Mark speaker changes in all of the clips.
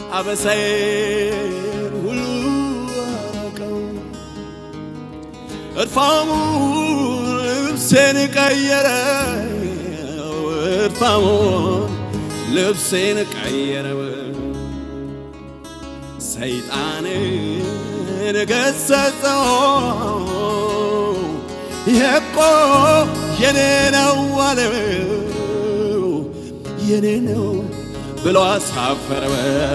Speaker 1: አበሳዬን ሁሉ አረቀው እርፋሙ ልብሴን ቀየረው እርፋሙን ልብሴን ቀየረው ሰይጣንን ገሰጸው የቆ የኔ ነው አለው የኔ ነው ብሎ አሳፈረው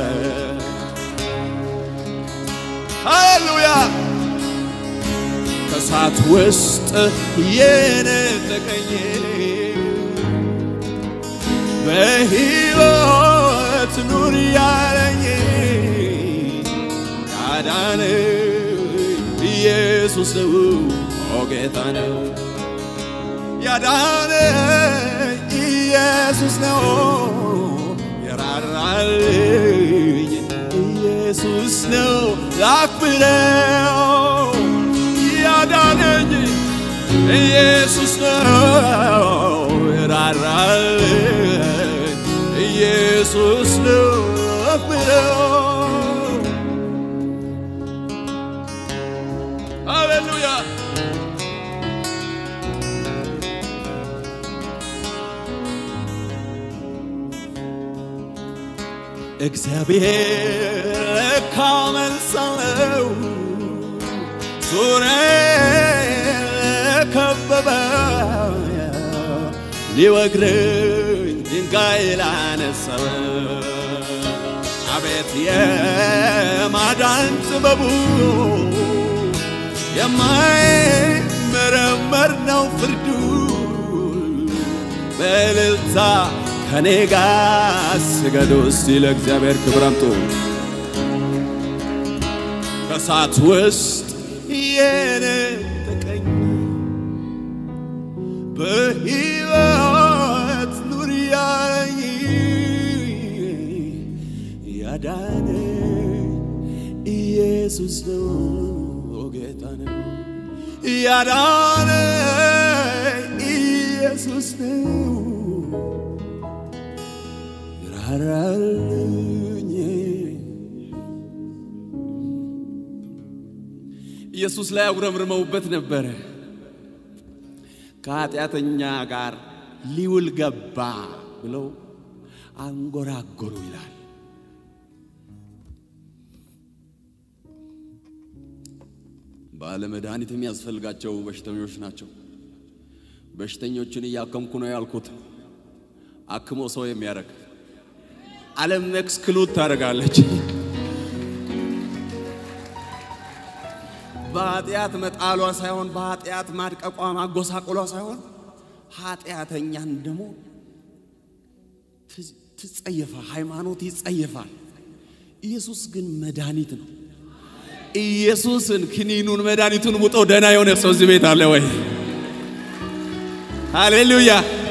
Speaker 1: ሃሌሉያ ከእሳት ውስጥ የነጠቀኝ በሕይወት ኑር ያለኝ ያዳነ ኢየሱስ ነው ኦ ጌታ ነው ያዳነ ኢየሱስ ነው የራራልኝ ኢየሱስ ነው ላክብረው ያዳነኝ ኢየሱስ ነው የራራልኝ ኢየሱስ ነው ላክብረው ሃሌሉያ እግዚአብሔር ለካ መልስ አለው ዙሪያዬን ከበበ ሊወግረኝ ድንጋይ ላነሰበ አቤት የማዳን ጥበቡ የማይመረመር ነው ፍርዱ በእልልታ ከኔ ጋር ስገዱ እስቲ ለእግዚአብሔር ክብር አምጡ። ከእሳት ውስጥ የነጠቀኝ በሕይወት ኑር ያለኝ ያዳነ ኢየሱስ ነው ጌታ ነው ያዳነ ኢየሱስ ነው ራራልኝ ኢየሱስ ላይ አጉረምርመውበት ነበረ። ከኃጢአተኛ ጋር ሊውል ገባ ብለው አንጎራጎሩ ይላል። ባለመድኃኒት የሚያስፈልጋቸው በሽተኞች ናቸው። በሽተኞችን እያከምኩ ነው ያልኩት። አክሞ ሰው የሚያደርግ ዓለም ኤክስክሉድ ታደርጋለች። በኃጢአት መጣሏ ሳይሆን በኃጢአት ማድቀቋ ማጎሳቆሏ ሳይሆን ኃጢአተኛን ደግሞ ትጸየፋል። ሃይማኖት ይጸየፋል። ኢየሱስ ግን መድኃኒት ነው። ኢየሱስን ክኒኑን መድኃኒቱን ውጦ ደህና የሆነ ሰው እዚህ ቤት አለ ወይ? ሃሌሉያ!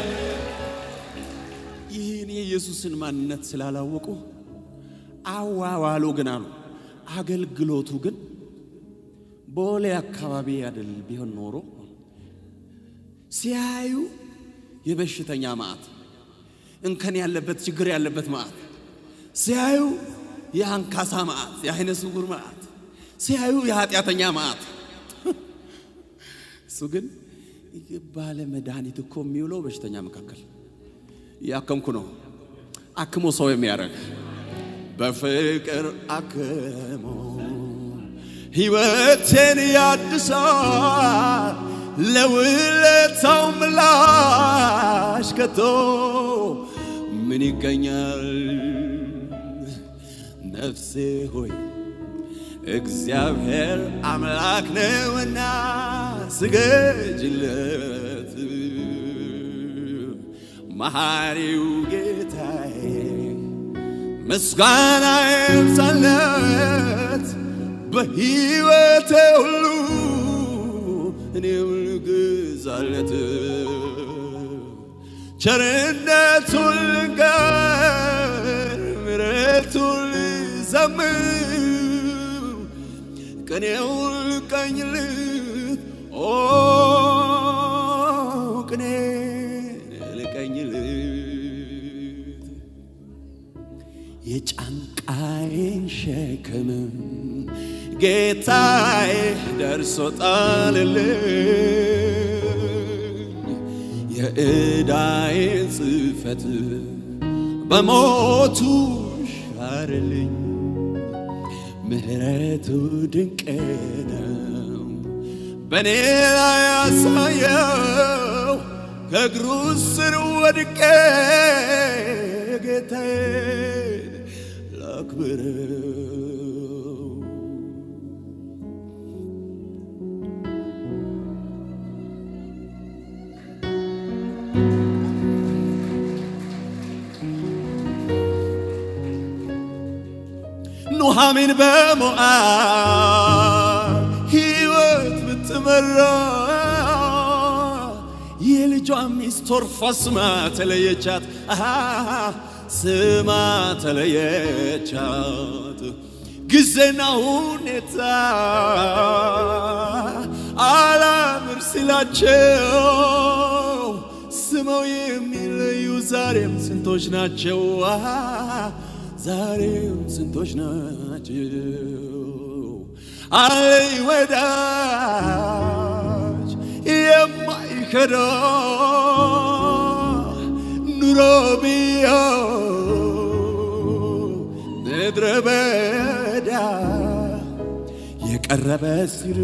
Speaker 1: ይህን የኢየሱስን ማንነት ስላላወቁ አዋዋሉ ግን አሉ። አገልግሎቱ ግን ቦሌ አካባቢ አይደል ቢሆን ኖሮ ሲያዩ የበሽተኛ ማዕት እንከን ያለበት ችግር ያለበት ማዕት ሲያዩ የአንካሳ ማዕት የአይነ ስውር ማዕት ሲያዩ የኃጢአተኛ ማዕት እሱ ግን ባለ መድኃኒት እኮ የሚውለው በሽተኛ መካከል ያከምኩ ነው። አክሞ ሰው የሚያደርግ በፍቅር አክሞ ሕይወቴን ያድሳል ለውለታው ምላሽ ከቶ ምን ይገኛል? ነፍሴ ሆይ እግዚአብሔር አምላክ ነውና ስገጅለት። መሐሪው ጌታዬ ምስጋና ይብዛለት በሕይወቴ ሁሉ እኔም ልግዛለት ቸርነቱን ልንገር ምሕረቱን ልዘምር ቅኔውን ልቀኝልት ኦ ቅኔ ልቀኝልት የጫንቃዬ ጌታዬ ደርሶ ጣልልኝ የዕዳዬን ጽሕፈት በሞቱ ሻርልኝ ምሕረቱ ድንቅ ነው በእኔ ላይ ያሳየው ከእግሩ ስር ወድቄ ጌታዬን ላክብረው ኑሃሚን በሞዓብ ሕይወት ብትመራ የልጇ ሚስት ኦርፋ ስማ ተለየቻት፣ አሃ ስማ ተለየቻት። ጊዜና ሁኔታ አላምር ሲላቸው ስመው የሚለዩ ዛሬም ስንቶች ናቸው? አሃ ዛሬም ስንቶች ናቸው? አለኝ ወዳጅ የማይከዳ ኑሮ ብዮ ምድረ በዳ የቀረበ ሲር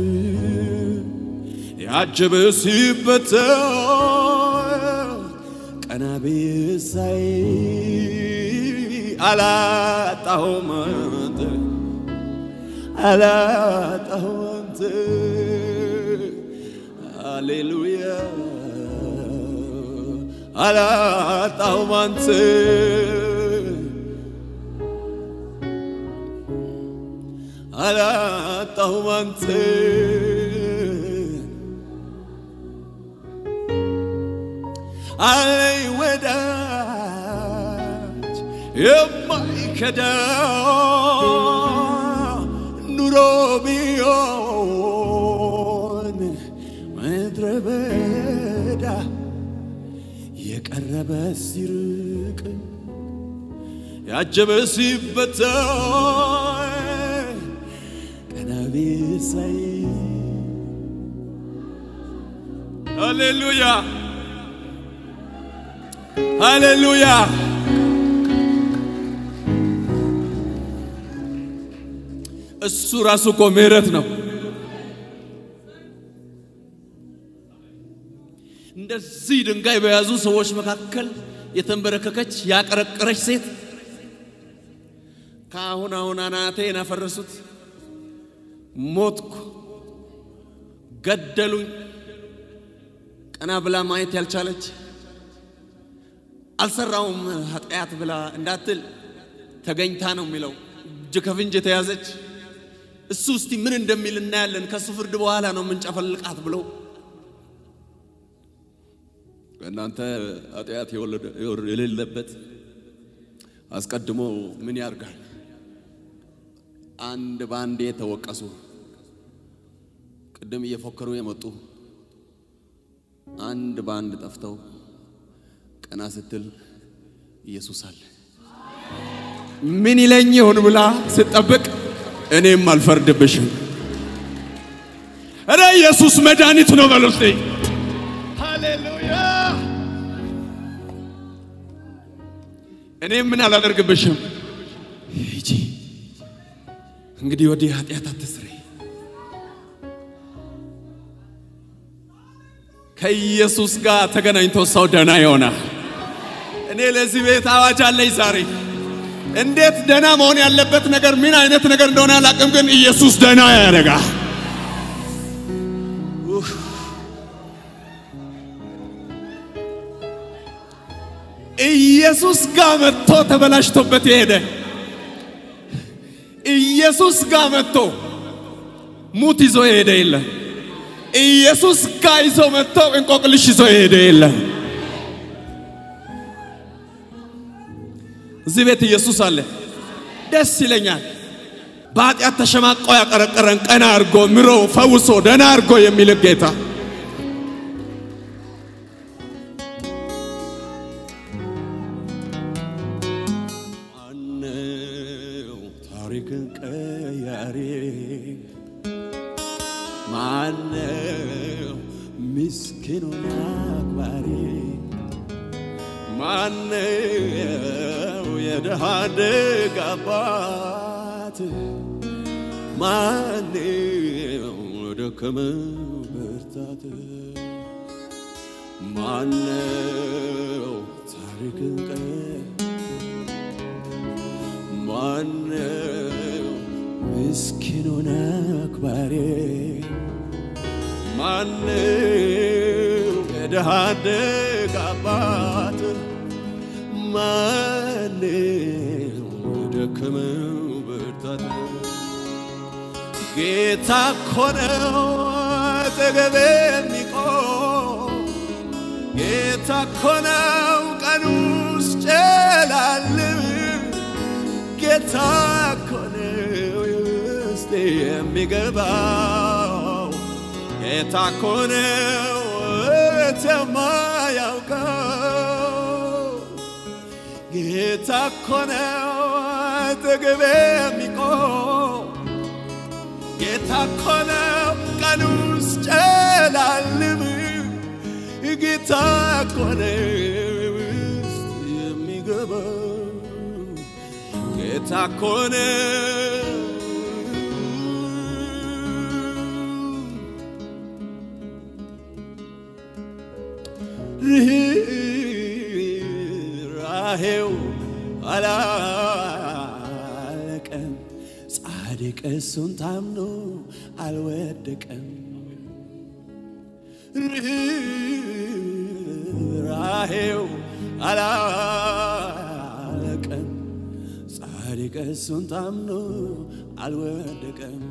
Speaker 1: ያጀበ ሲበተን ቀና ብዬ ሳይ አላጣሁም አንተ አላጣሁም አንተ ሃሌሉያ አላጣሁም አንተ አላጣሁም አንተ አለኝ ወዳጅ የማይከዳ ኑሮ ቢሆን ምድረ በዳ የቀረበ ሲርቅ ያጀበ ሲበተን ቀና ብዬ ሳይ ሃሌሉያ ሃሌሉያ እሱ ራሱ እኮ ምህረት ነው። እንደዚህ ድንጋይ በያዙ ሰዎች መካከል የተንበረከከች ያቀረቀረች ሴት ከአሁን አሁን አናቴን አፈረሱት፣ ሞትኩ፣ ገደሉኝ፣ ቀና ብላ ማየት ያልቻለች አልሰራውም ኃጢአት ብላ እንዳትል ተገኝታ ነው የሚለው እጅ ከፍንጅ የተያዘች እሱ እስቲ ምን እንደሚል እናያለን። ከእሱ ፍርድ በኋላ ነው የምንጨፈልቃት ብለው እናንተ ኃጢአት የሌለበት አስቀድሞ ምን ያርጋል? አንድ በአንድ የተወቀሱ ቅድም እየፎከሩ የመጡ አንድ በአንድ ጠፍተው ቀና ስትል ኢየሱስ አለ። ምን ይለኝ ይሆን ብላ ስትጠብቅ እኔም አልፈርድብሽም። እረ ኢየሱስ መድኃኒት ነው በሉ እስቲ። ሃሌሉያ። እኔም ምን አላደርግብሽም። ሂጂ እንግዲህ ወዲህ ኃጢአት አትስሪ። ከኢየሱስ ጋር ተገናኝቶ ሰው ደህና ይሆናል። እኔ ለዚህ ቤት አዋጅ አለኝ ዛሬ። እንዴት ደህና መሆን ያለበት ነገር ምን አይነት ነገር እንደሆነ አላቅም፣ ግን ኢየሱስ ደህና ያደርጋል። ኢየሱስ ጋር መጥቶ ተበላሽቶበት የሄደ ኢየሱስ ጋር መጥቶ ሙት ይዞ የሄደ የለም። ኢየሱስ ጋር ይዞ መጥቶ እንቆቅልሽ ይዞ የሄደ የለም። እዚህ ቤት ኢየሱስ አለ። ደስ ይለኛል። በኃጢአት ተሸማቆ ያቀረቀረን ቀና አድርጎ ምሮ ፈውሶ ደህና አድርጎ የሚል ጌታ ማነው ታሪክን ቀያሪ ምስኪኑን አክባሪ ማነው የድሃ አደግ አባት ማነው ደከመው ብርታት ማነው ታሪክን ቀ ማነው ምስኪኑን አክባሪ ማነው የድሃ አደግ አባት ማነው ደከመው ብርታት ጌታ እኮ ነው አጠገቤ የሚቆም ጌታ እኮ ነው ቀኑ ሲጨልም ጌታ እኮ ነው ውስጤ የሚገባው ጌታ እኮ ነው እህት የማያውቀው ጌታ እኮ ነው አጠገቤ የሚቆም ጌታ እኮ ነው ቀኑ ሲጨልም ጌታ እኮ ነው ውስጥ የሚገባው ጌታ እኮ ነው ርኅራኄው አላለቀም ጻድቅ እሱን ታምኖ አልወደቀም ርኅራኄው አላለቀም ጻድቅ እሱን ታምኖ አልወደቀም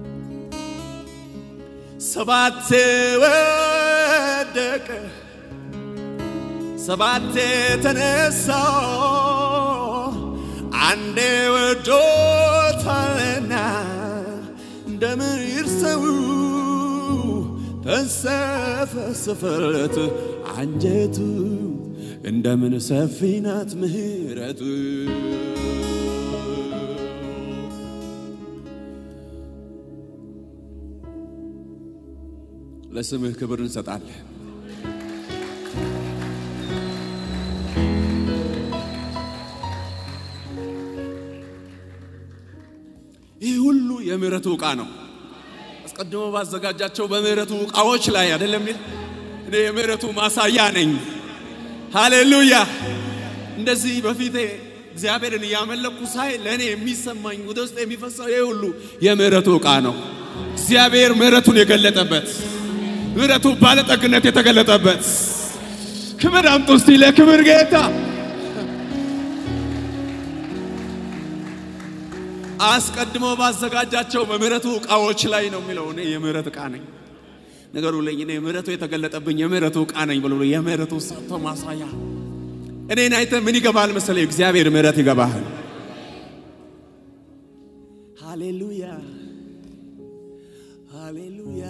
Speaker 1: ሰባቴ ወደቀ ሰባቴ ተነሳ አንዴ ወዶታልና እንደምን ይርሰው ተንሰፈሰፈለት አንጀቱ እንደምን ሰፊ ናት ምሕረቱ ለስምህ ክብር እንሰጣለን። ይህ ሁሉ የምህረቱ ዕቃ ነው። አስቀድሞ ባዘጋጃቸው በምህረቱ ዕቃዎች ላይ አይደለም የሚል እኔ የምህረቱ ማሳያ ነኝ። ሃሌሉያ! እንደዚህ በፊቴ እግዚአብሔርን እያመለኩ ሳይ ለእኔ የሚሰማኝ ወደ ውስጥ የሚፈሰው ይህ ሁሉ የምህረቱ ዕቃ ነው። እግዚአብሔር ምህረቱን የገለጠበት ምህረቱ ባለጠግነት የተገለጠበት ክብር አምጡ እስቲ ለክብር ጌታ አስቀድሞ ባዘጋጃቸው በምህረቱ ዕቃዎች ላይ ነው የሚለው። እኔ የምህረት ዕቃ ነኝ ነገሩ ለኝ እኔ ምህረቱ የተገለጠብኝ የምህረቱ ዕቃ ነኝ ብሎ የምህረቱ ሰጥቶ ማሳያ እኔን አይተ ምን ይገባል መሰለኝ? እግዚአብሔር ምህረት ይገባሃል። ሃሌሉያ ሃሌሉያ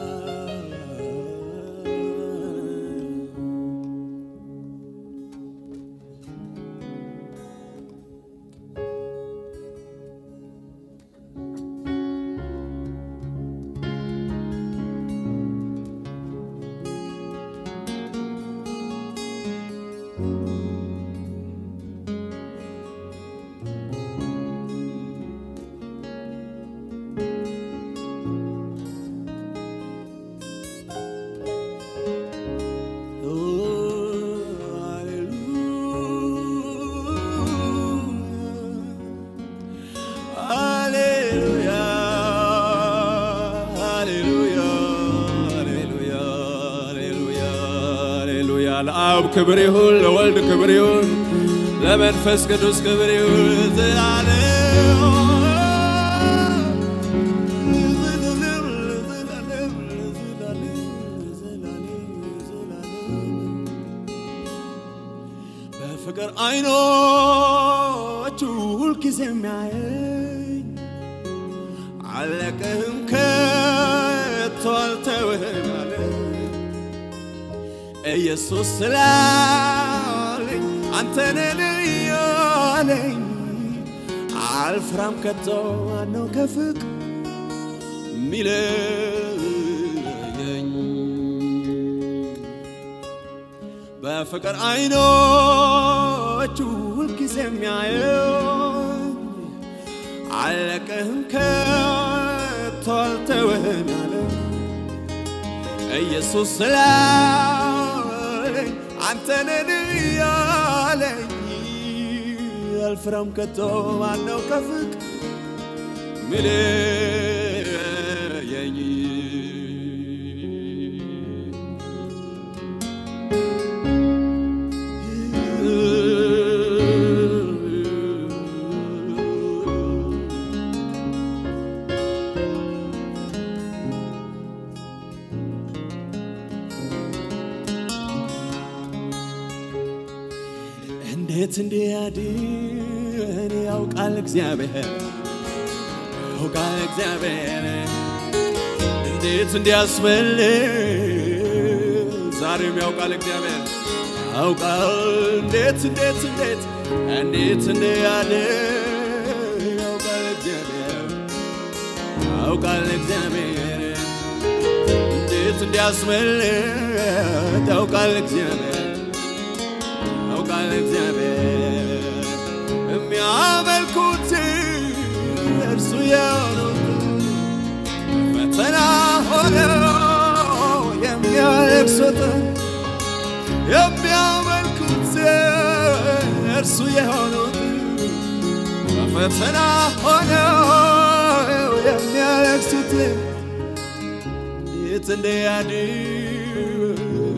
Speaker 1: ለአብ ክብር ይሁን፣ ለወልድ ክብር ይሁን፣ ለመንፈስ ቅዱስ ክብር ይሁን ዘላለም በፍቅር አይኖቹ ሁልጊዜ የሚያየኝ አለቅህም ከቶ አልተውህም አለ ኢየሱስ ስላለኝ አንተነህ እያለኝ አልፍራም ከቶ ማነው ከፍቅር ሚለየኝ በፍቅር አይኖቹ ሁልጊዜ የሚያየኝ አለቅህም ከቶ አልተውህም ያለ ኢየሱስ ስላለኝ አንተነን ያለኝ አልፍራም ከቶ ማነው ከፍቅ ሚለየኝ እንዴት እንዲያድን ያውቃል እግዚአብሔር ያውቃል እግዚአብሔር እንዴት እንዲያስመልጥ ዛሬም ያውቃል እግዚአብሔር ያውቃል እንዴት እንዴት እንዴት እንዴት እንዲያድን ያውቃል እግዚአብሔር ያውቃል እግዚአብሔር እንዴት እንዲያስመልጥ ያውቃል እግዚአብሔር ያውቃል እግዚአብሔር የሚያመልኩት እርሱ የሆኑት ፈተና ሆነው የሚያለቅሱትን የሚያመልኩት እርሱ የሆኑት ፈተና ሆነው የሚያለቅሱት እንዴት እንደያድር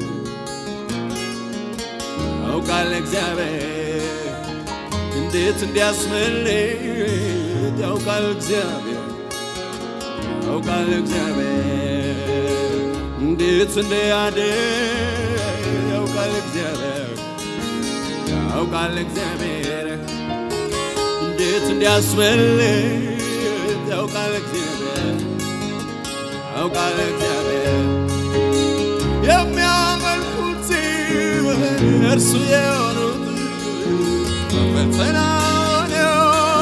Speaker 1: ያውቃል እግዚአብሔር እንዴት እንዲያስመልጥ ያውቃል እግዚአብሔር ያውቃል እግዚአብሔር እንዴት እንዲያድር ያውቃል እግዚአብሔር ያውቃል እግዚአብሔር እንዴት እንዲያስመልጥ ያውቃል እግዚአብሔር ያውቃል እግዚአብሔር የሚያመልኩት እርሱ የሆኑት ፈተና ነው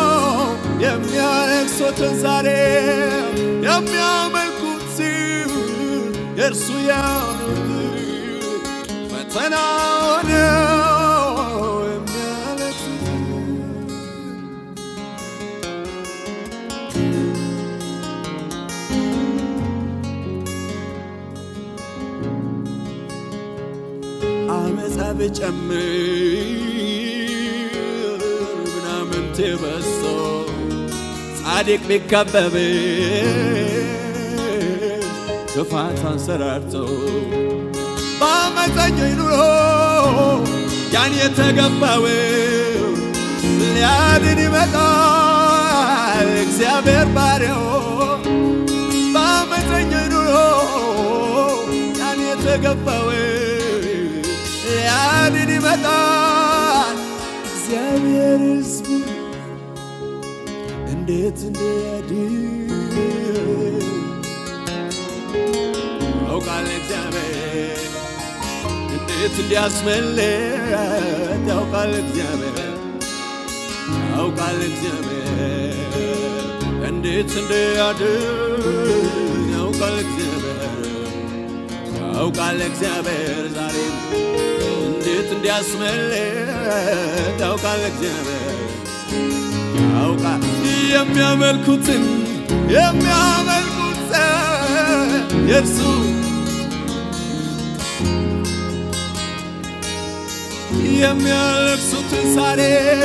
Speaker 1: የሚያለቅሱትን ዛሬ የሚያመልኩት እርሱ የሆኑት ፈተና ነው የሚያለቅሱት አመፃ ብጨምር ምናምንቴ በዝቶ ጻድቅ ቢከበብ ክፋት አንሰራርቶ በአመፀኞች ኑሮ ያን የተገባው ሊያድን ይመጣል እግዚአብሔር ባሪያው በአመፀኞች ኑሮ ያን የተገባው ሊያድን ይመጣል እግዚአብሔር ሕዝቡ እንዴት እንዲያድን ያውቃል እግዚአብሔር እንዴት እንዲያስመልጥ ያውቃል እግዚአብሔር ያውቃል እግዚአብሔር እንዴት እንዲያድን ያውቃል እግዚአብሔር ያውቃል እግዚአብሔር ዛሬም እንዴት እንዲያስመልጥ ያውቃል እግዚአብሔር ያውቃል የሚያመልኩትን የሚያመልኩት የእርሱ የሚያለቅሱትን ዛሬ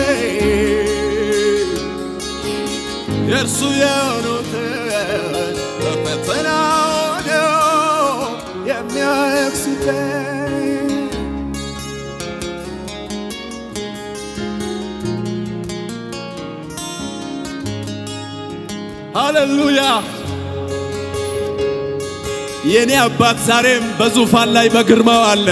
Speaker 1: የእርሱ የሆኑትን በፈተና ሆነው የሚያለቅሱትን ሃሌሉያ! የኔ አባት ዛሬም በዙፋን ላይ በግርማው አለ።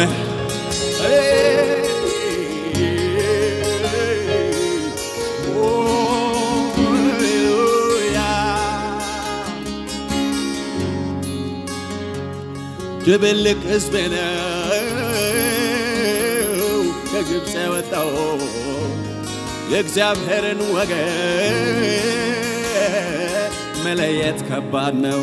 Speaker 1: ድብልቅ ሕዝብ ነው ከግብፅ የወጣው የእግዚአብሔርን ወገን መለየት ከባድ ነው።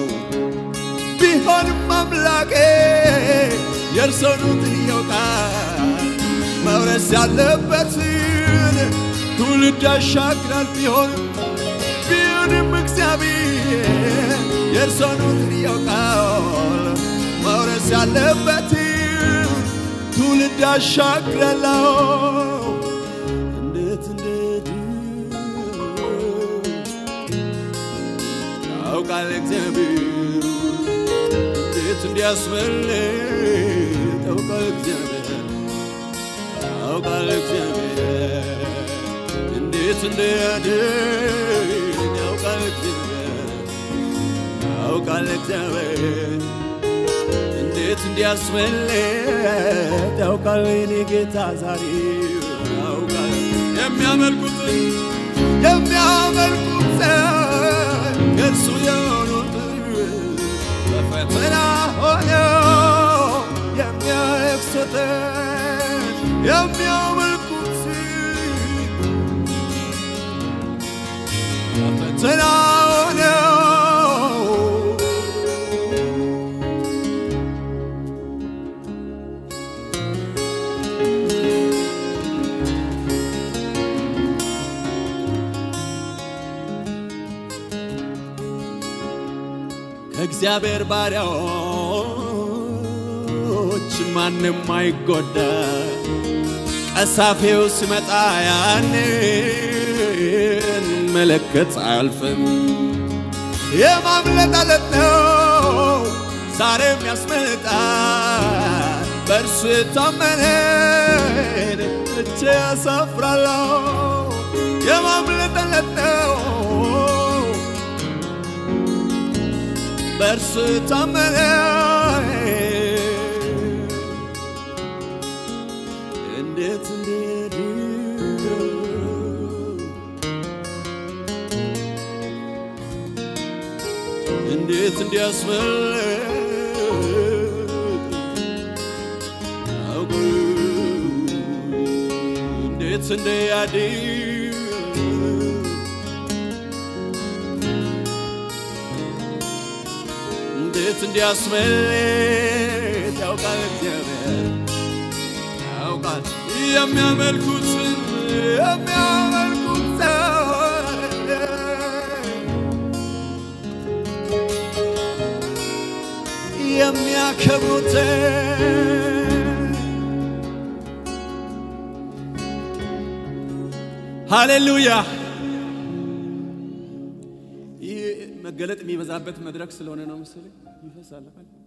Speaker 1: ቢሆንም አምላኬ የእርሶኑትን ያውቃል መውረስ ያለበትን ትውልድ ያሻግራል ቢሆንም ቢሆንም እግዚአብሔር የእርሶን ውጥን ያውቃል መውረስ ያለበትን ትውልድ ያሻግራለው እንዴት እንዴት ያውቃል እግዚአብሔር እንዴት እንዲያስመልጥ ያውቃል እግዚአብሔር ያውቃል እግዚአብሔር እንዴት እንዲያድን ያውቃል እግዚአብሔር ያውቃል እግዚአብሔር እንዴት እንዲያስመልጥ ያውቃል የኔ ጌታ ዛሬ ያውቃል የሚያመልኩትን የሚያመልኩትን ከእርሱ የሆኑትን በፈተና ሆነው የሚያለቅሱትን የሚያመልኩትን በፈተና ሆነው ከእግዚአብሔር ባሪያዎች ማንም አይጎዳ። ቀሳፊው ሲመጣ ያንን መለከት አያልፍም። የማምለጥ አለት ነው ዛሬም ያስመልጣል። በእርሱ የታመነን እቼ ያሳፍራለሁ። የማምለጥ አለት ነው በእርሱ ታመነ እንዴት እንዴት እንዴት እንዲያስመልጥ አውቁ እንዴት እንዲያድን እንዴት እንዲያስመልጥ ያውቃል እግዚአብሔር ያውቃል የሚያመልኩትን የሚያመልኩትን የሚያከብሩትን ሃሌሉያ ይህ መገለጥ የሚበዛበት መድረክ ስለሆነ ነው መሰለኝ ይፈሳል።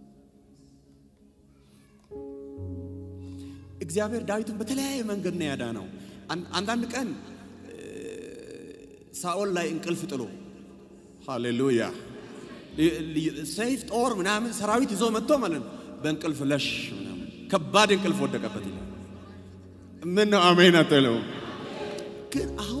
Speaker 1: እግዚአብሔር ዳዊትን በተለያየ መንገድ ነው ያዳነው። አንዳንድ ቀን ሳኦል ላይ እንቅልፍ ጥሎ ሃሌሉያ ሰይፍ ጦር ምናምን ሰራዊት ይዞ መጥቶ ማለት ነው በእንቅልፍ ለሽ ምናምን ከባድ እንቅልፍ ወደቀበት ይላል። ምን ነው አሜን አትለው? ግን አሁን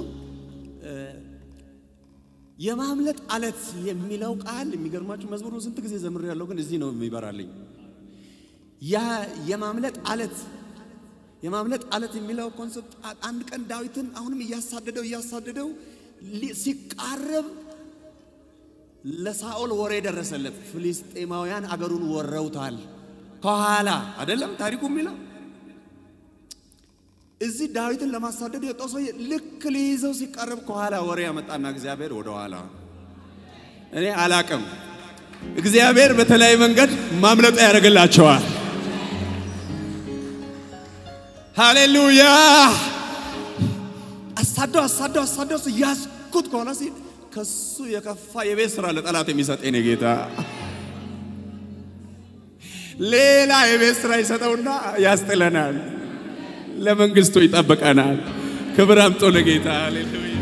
Speaker 1: የማምለጥ አለት የሚለው ቃል የሚገርማችሁ መዝሙሩ ስንት ጊዜ ዘምር ያለው ግን እዚህ ነው የሚበራልኝ። ያ የማምለጥ አለት የማምለጥ አለት የሚለው ኮንሰፕት አንድ ቀን ዳዊትን አሁንም እያሳደደው እያሳደደው ሲቃረብ ለሳኦል ወሬ ደረሰለት። ፍልስጤማውያን አገሩን ወረውታል። ከኋላ አይደለም ታሪኩ የሚለው እዚህ ዳዊትን ለማሳደድ የወጣው ሰውዬ ልክ ሊይዘው ሲቃረብ ከኋላ ወሬ ያመጣና እግዚአብሔር ወደ ኋላ እኔ አላቅም። እግዚአብሔር በተለያየ መንገድ ማምለጫ ያደርግላቸዋል። ሃሌሉያ! አሳደው አሳደው አሳደው ያስኩት ከኋላ ሲል ከሱ የከፋ የቤት ስራ ለጠላት የሚሰጥ የኔ ጌታ ሌላ የቤት ስራ ይሰጠውና ያስጥለናል። ለመንግስቱ ይጠብቀናል። ክብር አምጦ ለጌታ ሃሌሉያ።